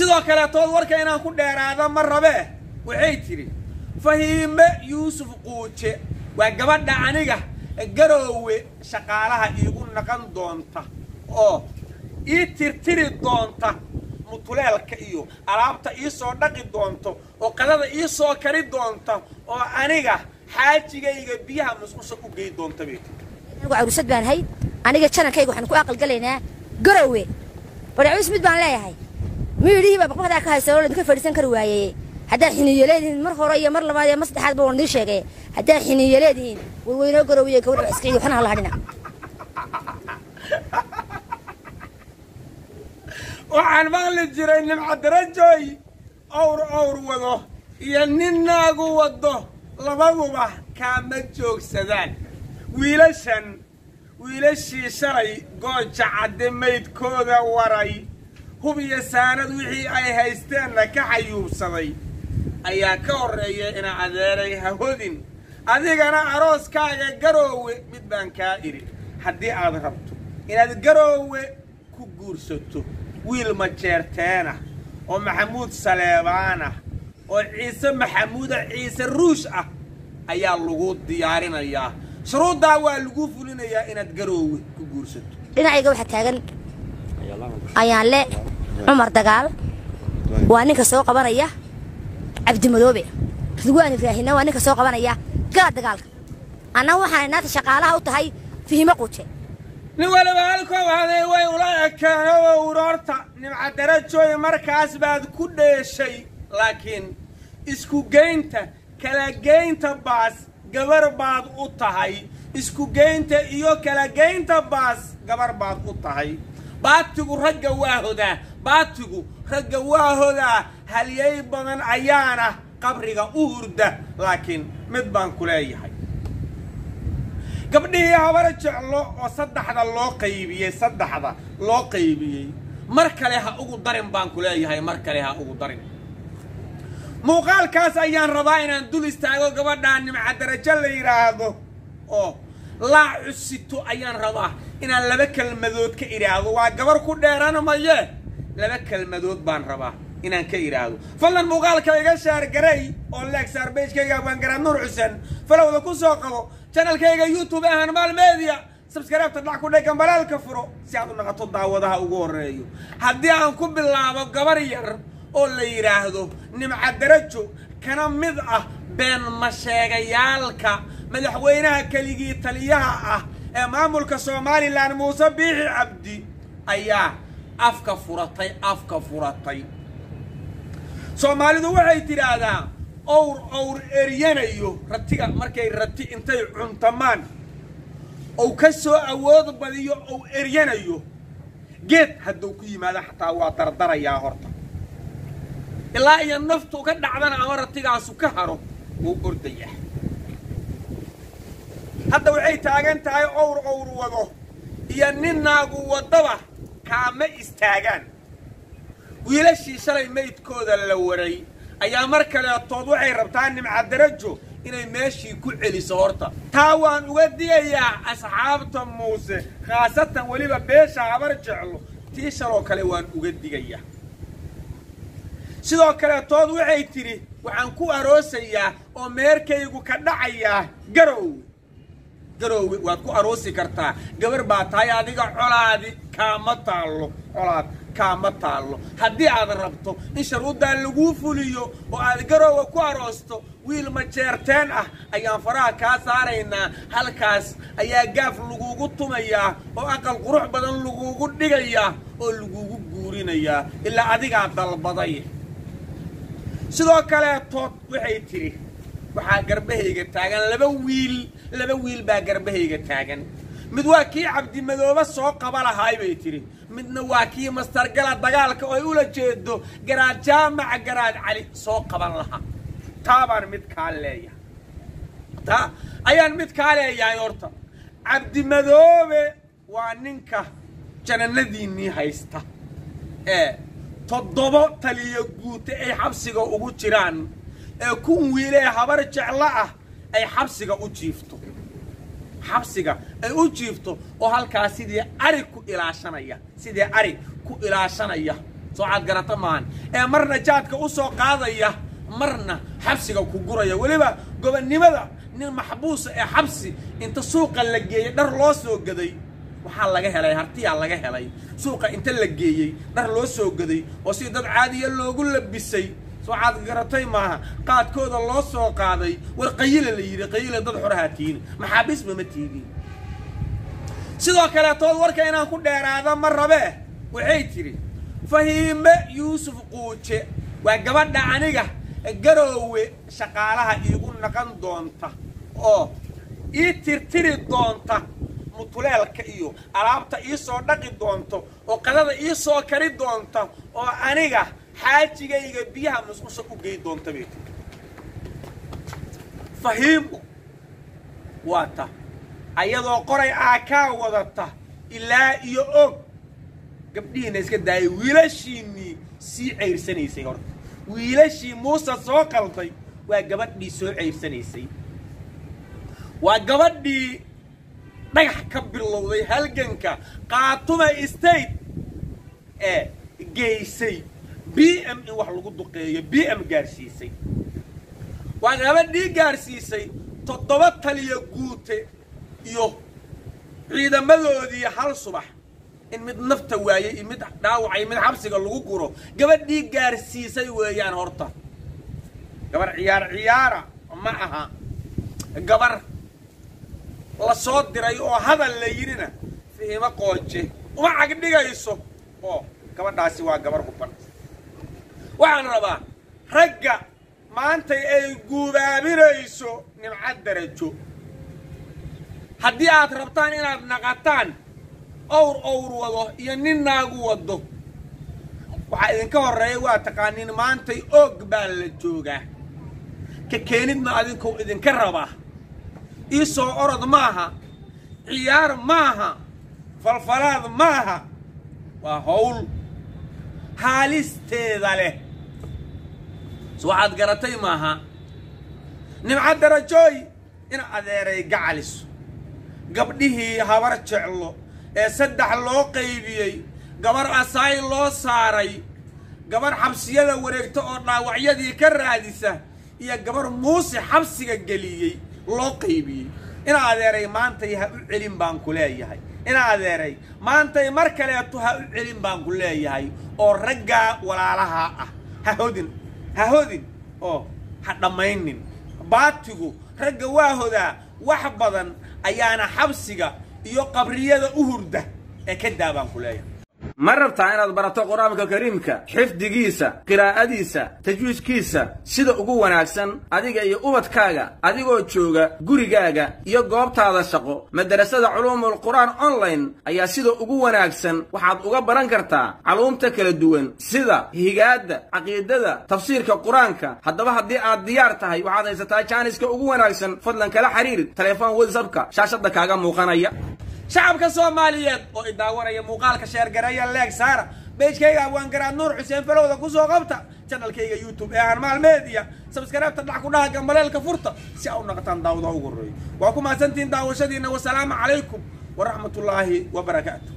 sidoo kaleetood warka inaan ku dheeraada ma rabee waxay tidhi fahiime yuusuf quuje waa gabadha aniga garoowe shaqaalaha iigu naqan doonta oo ii tirtiri doonta mutuleelka iyo alaabta ii soo dhaqi doonto oo qadada ii soo kari doonta oo aniga xaajigayga biyaha musqusha u gey doonta bay tiri anigu caruusad baan hay aniga janankayga waxaan ku aqalgalaynaa garowe barcaws mid baan leeyahay miyidhihii baa baqbaqdaa ka haysa oo laydinka fadhiisan kari waayey haddaad xiniyo leedihiin mar hore iyo mar labaad iyo mar saddexaad ba waan idiin sheegay haddaad xiniyo leedihiin warweynoo garowiye gabadha iskiciyo waxna hala hadhina waxaan maqli jiray nimcadarajooy owr owr wado iyo nin naagu wado labaduba kaama joogsadaan wiilashan wiilashii shalay gooja cadde maydkooda waray hub iyo saanad wixii ay haysteenna ka xayuubsaday ayaa ka horreeya ina adeeray ha hodin adigana arooskaaga garoowe mid baan kaa idhi haddii aad rabto inaad garoowe ku guursato wiil majeerteenah oo maxamuud saleebaanah oo ciise maxamuuda ciise ruush ah ayaa lagu diyaarinayaa shuruuddaa waa lagu fulinayaa inaad garoowe ku guursato dhinacayga waxaa taagan ayaan le cumar dagaal waa ninka soo qabanaya cabdimadoobe ridwaan ibraahimna waa ninka soo qabanaya gala dagaalka annaga waxaan inaata shaqaalaha u tahay fihimo quuje nin waliba halkoo haday way ula ekeeno uroorta nimcadarajooy markaas baad ku dheeshay laakiin isku geynta kala geynta baas gabar baad u tahay isku geynta iyo kala geynta baas gabar baad u tahay baatigu ragga waa hodaa baatigu ragga waa hodaa halyay badan ayaana qabriga u hurda laakiin mid baan ku leeyahay gabdhihii habar jeclo oo saddexda loo qaybiyey saddexda loo qaybiyey mar kale ha ugu darin baan ku leeyahay mar kale ha ugu darin muuqaalkaas ayaan rabaa inaan dul istaago gabadhaa nimcadarajo la yidhaahdo oo laa cusito ayaan rabaa inaan laba kelmadood ka idhaahdo waa gabar ku dheeran maye laba kelmadood baan rabaa inaan ka idhaahdo fadlan muuqaalka iga shaargaray oo leeg saarbeyjkayga waangaraad nuur xuseen falowda ku soo qabo janalkayga youtube ahaan maal media sabskaraabta dhac ku dhegan balaalka furo si aad u naqato daawadaha ugu horreeyo haddii aan ku bilaabo gabar yar oo la yidhaahdo nimcadarajo kana mid ah been masheegayaalka madaxweynaha keligii taliyaha ah ee maamulka somalilan muuse biixi cabdi ayaa afka furatay afka furatay soomaalidu waxay tidhaahdaa owr owr eryanayo ratiga markay rati intay cuntamaan ou ka soo awood badiyo ou eryanayo geed hadduu ku yimaado xataa waa dardarayaa horta ilaa iyo naftu ka dhacdana ama ratigaasu ka haro wuu ordayaa hadda waxay taagan tahay owr owr wado iyo nin naagu waddaba kaama istaagaan wiilashii shalay maydkooda la waray ayaa mar kaleetood waxay rabtaa nimcadarajo inay meeshii ku celiso horta taa waan uga digayaa asxaabta muuse khaasatan weliba beesha habar jeclo tii shaloo kale waan uga digayaa sidoo kaleetood waxay tidhi waxaan ku aroosayaa oo meerkaygu ka dhacayaa garowe garowe waad ku aroosi kartaa gabar baa tahay adiga colaadi kaama taallo colaad kaama taallo haddii aad rabto in sharuuddaa laguu fuliyo oo aad garoowe ku aroosto wiil majeerteen ah ayaan faraha kaa saaraynaa halkaas ayaa gaaf laguugu tumayaa oo aqal qurux badan laguugu dhigayaa oo laguugu guurinayaa ilaa adigaa dalbaday sidoo kaleetood waxay tidhi waxaa garbahayga taagan laba wiil laba wiil baa garbahayga taagan mid waa kii cabdimadoobe soo qaba lahaay bay tidhi midna waa kii mastargala dagaalka oo ay ula jeedo garaad jaamaca garaad cali soo qaban lahaa taa baan mid kaa leeyahay taa ayaan mid kaa leeyahay horta cabdimadoobe waa ninka janannadiinnii haysta ee toddobo taliyo guute ay xabsiga ugu jiraan ee kun wiilee habar jeclo ah ay xabsiga u jiifto xabsiga ay u jiifto oo halkaas sidii ari ku ilaashanaya sidii ari ku ilaashanaya soo caad garata maahan ee marna jaadka u soo qaadaya marna xabsiga ku guraya weliba gobonnimada nin maxbuusa ee xabsi inta suuqa la geeyey dhar loo soo gaday waxaa laga helay hartiyaa laga helay suuqa inta la geeyey dhar loo soo gaday oo si dad caadiya loogu labisay soo caad garatay maaha qaadkooda loo soo qaaday war qayila la yidhi qayila dad xorahaa tiini maxaabiisba ma tiidin sidoo kaleetood warka inaan ku dheeraada ma rabee waxay tidhi fahiime yuusuf quuje waa gabadha aniga garoowe shaqaalaha iigu naqan doonta oo ii tirtiri doonta mutuleelka iyo alaabta ii soo dhaqi doonto oo qadada ii soo kari doonta oo aniga xaajigayga biyaha musqusha u gey doonta bay tii fahiimo waa ta ayadoo qoray aakaa wadata ilaa iyo og gabdhihiina iska daayay wiilashiinnii sii cayrsanaysay horta wiilashii muuse soo qalday waa gabadhii soo cayrsanaysay waa gabadhii dhagax ka bilowday halganka qaatuma state ee geysay b m in wax lagu duqeeyo b m gaarsiisay waa gabadhii gaarsiisay toddoba taliya guute iyo ciidamadoodii hal subax in mid nafta waayey iyo mid dhaawacay mid xabsiga lagu guro gabadhii gaarsiisay weeyaan horta gabar ciyaar ciyaara ma aha gabar la soo diray oo hadal la yidhina fihimo qooje uma cagdhigayso oo gabadhaasi waa gabar huban waxaan rabaa ragga maantay ay guubaabinayso nimcad darajo haddii aad rabtaan inaad naqataan owr owr wado iyo nin naagu wado waxaa idinka horreeya waa taqaaniin maantay oog baa la joogaa ka keenidna adinkou idinka rabaa ii soo orod maaha ciyaar maaha falfalaad maaha waa hawl haalisteeda leh s waxaad garatay maaha nimca darajooy in adeeray gacaliso gabdhihii habar jeclo ee saddex loo qaybiyey gabar asaay loo saaray gabar xabsiyada wareegta oo dhaawacyadii ka raadisa iyo gabar muuse xabsiga geliyey loo qaybiyey in adeeray maantay ha u celin baan ku leeyahay in adeeray maantay mar kaleeto ha u celin baan ku leeyahay oo raggaa walaalaha ah ha hodin ha hodin oo ha dhammaynin baatigu ragga waa hodaa wax badan ayaana xabsiga iyo qabriyada u hurda ee ka daa baan ku leeyahay ma rabtaa inaad barato qur-aanka kariimka xifdigiisa qiraa'adiisa tajwiidkiisa sida ugu wanaagsan adiga iyo ubadkaaga adigoo jooga gurigaaga iyo goobtaada shaqo madarasada culuumul qur'aan online ayaa sida ugu wanaagsan waxaad uga baran kartaa caluumta kala duwan sida higaadda caqiidada tafsiirka qur-aanka haddaba haddii aad diyaar tahay waxaad haysataa jaaniska ugu wanaagsan fadlan kala xiriir telefoon whatsapka shaashadda kaaga muuqanaya shacabka soomaaliyeed oo i daawanaya muuqaalka sheergareeya leeg saara beejkayga abwaangaraad nuur xuseen falowda kusoo qabta janalkayga youtube ee hanmaal media sabskareebta dhac ku dhaha gambaleelka furta si a u naqataan daawada ugu horreeyo waa ku mahadsantihiin daawashadiina wasalaamu calaykum waraxmatullaahi wabarakaatu